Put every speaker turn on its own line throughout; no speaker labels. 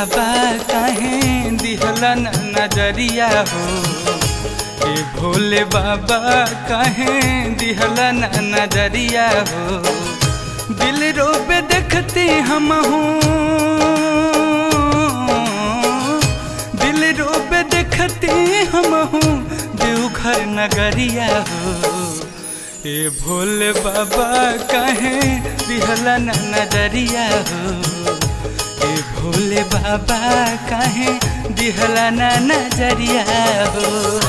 बाबा काहे दिहला न नजरिया हो ए भोले बाबा काहे दिहला न नजरिया हो दिल रोबे देखते हम हूँ दिल रोबे देखते हम हूँ देवघर नगरिया हो ए भोले बाबा काहे दिहला न नजरिया हो ए भोले बाबा काहे दिहला न नजरिया हो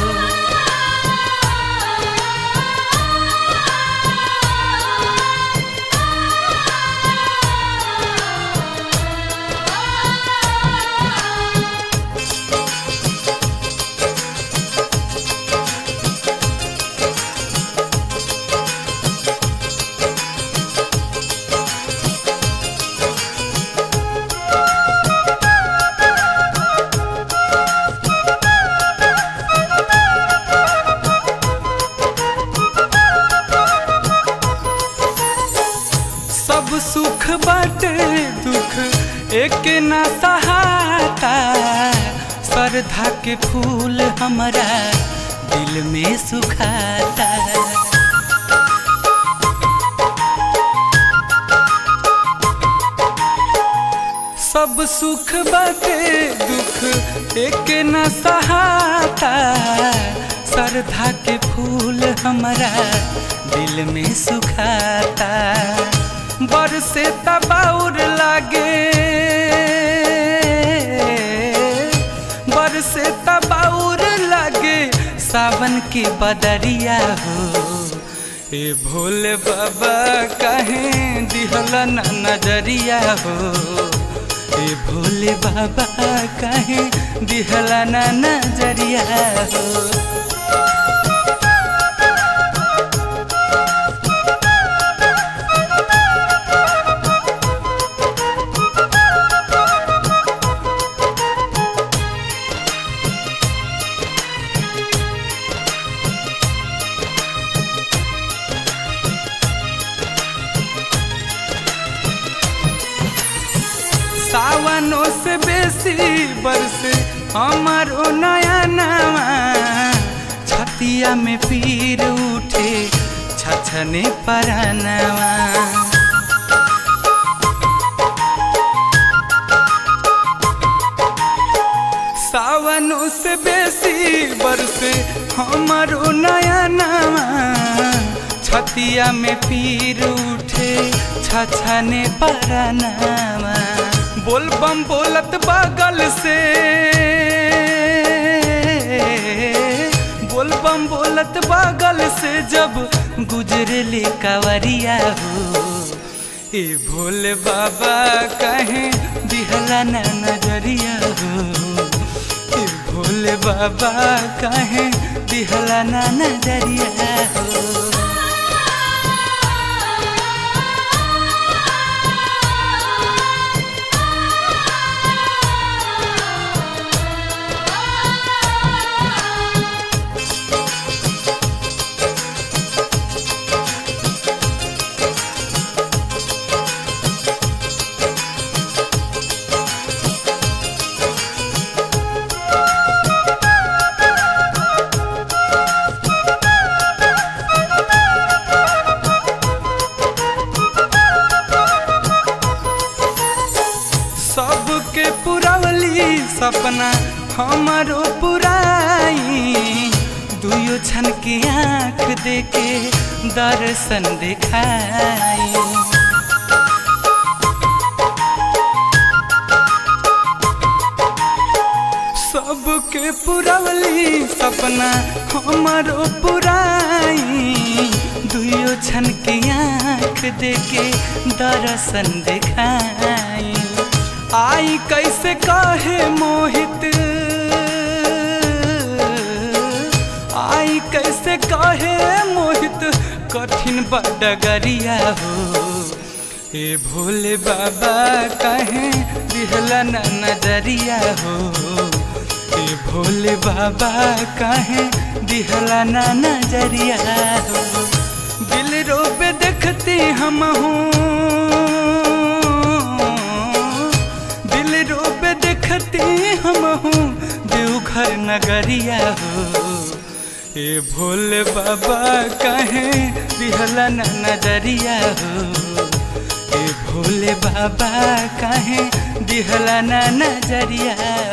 सब सुख बाटे दुख एक ना सहाता श्रद्धा के फूल हमारा दिल में सुखाता सब सुख बाटे दुख एक न सहाता श्रद्धा के फूल हमारा दिल में सुखाता बरसे तबाउर लागे बरसे तबाउर लागे सावन के बदरिया हो ए भोले बाबा काहे दिहला न नजरिया हो ए भोले बाबा काहे दिहला न नजरिया हो सावनों से बेसी बरसे हमारो नया नवा छतिया में पीर उठे छछने परानवा सावनों से बेसी बरसे हमारो नया नवा छतिया में पीर उठे छछने परानवा बोल बम बोलत बगल से बोल बम बोलत बगल से जब गुजरले कावरिया हो ए भोले बाबा कहे दिहला न नजरिया हो ए भोले बाबा कहे दिहला न नजरिया हो सबके पुरवली सपना हमारो पुराई दुयो छन के आँख देके दर्शन दिखाई सबके पुरवली सपना हमारो पुराई दुयो छन के आँख देके दर्शन दिखाई आई कैसे काहे मोहित आई कैसे काहे मोहित कठिन बडगरिया हो ए भोले बाबा कहे दिहला न नजरिया हो ए भोले बाबा कहे दिहला न नजरिया हो दिल रोबे देखते हम हूँ दिल रोबे देख देखते हम हूँ देवघर नगरिया हो ए भोले बाबा कहे दिहला न नजरिया हो ए भोले बाबा कहे दिहला न नजरिया